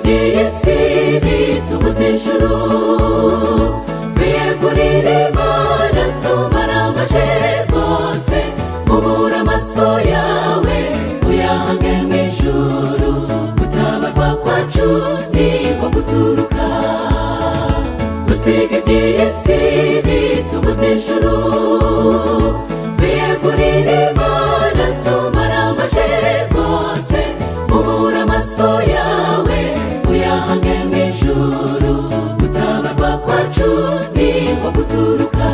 isi bitubuza ijuru twiyegurire imana tumara amaje rwose ubura amaso yawe uyahange mu ijuru gutabarwa kwacu ni nko guturuka dusiga iby'isi bitubuza ijuru twiyegurire imana tumara amaje rwose ubura amaso yawe uyahange mu ijuru gutabarwa kwacu ni nko guturuka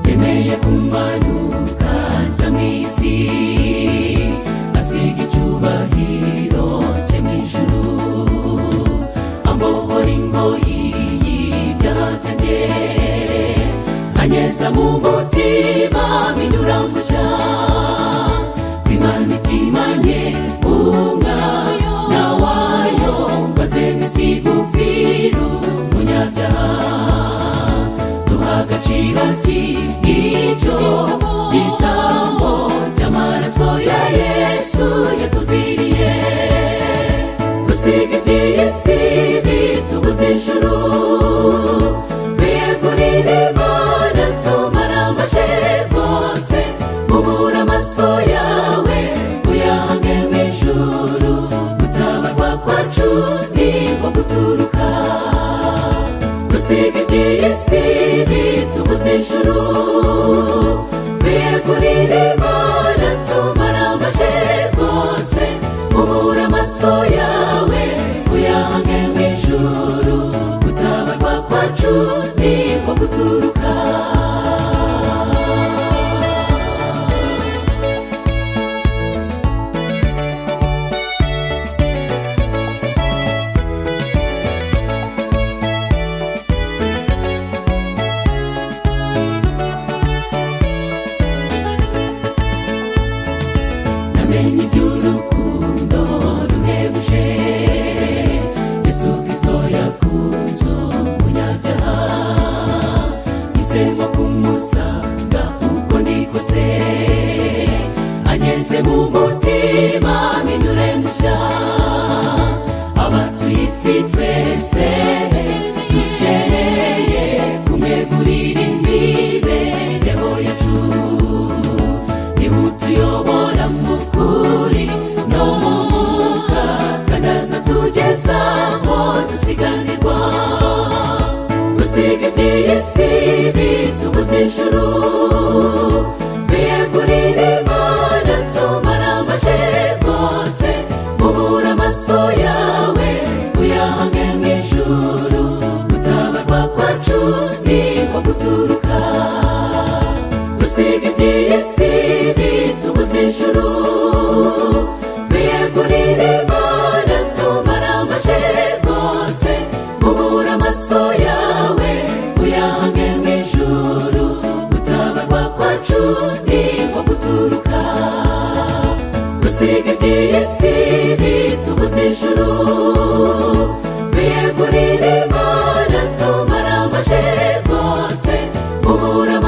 yemeye kumanuka aza mu isi asiga icyubahiro cye mu ijuru amuhora ingoyi y'ibyahatange anyeza mu mutima binyura mushya imana itimanye umwayo na wayo maze misiga upfiru munyabyaha duha agaciro k'icyo gitambo cy'amaraso ya yesu yatuviriye dusiga iby'isi bitubuza ijuru twiyegurire imana tumara amaje rwose ubura amaso yawe uyahange mu ijuru gutabarwa kwacu ni nko guturuka dusiga iby'isi bitubuza ijuru twiyegurire imana tumara amaje rwose ubura amaso yawe uyahange mu ijuru gutabarwa kwacu ni nko guturuka namenye iby'urukundo ruhebuje isuka isoya ku nzu munyabyaha isemo kumusanga uko nikose ageze mu mutima minyure mushya abatuye isi twese dukeneye kumwegurira imibereho yacu ihutuyobora mu kuri no mu mwuka kanaza tugezaho dusiganirwa dusiga iby'isi bitubuza ijuru twiyegurire imana tumara amaje rwose ubura amaso yawe uyahange mu ijuru gutabarwa kwacu ni nko guturuka dusiga iby'isi bitubuza ijuru twiyegurire imana tumara amaje rwose ubura amaso yawe uyahange mu ijuru gutabarwa kwacu ni nko guturuka dusiga iby'isi bitubuza ijuru twiyegurire imana tumara amaje rwose ubura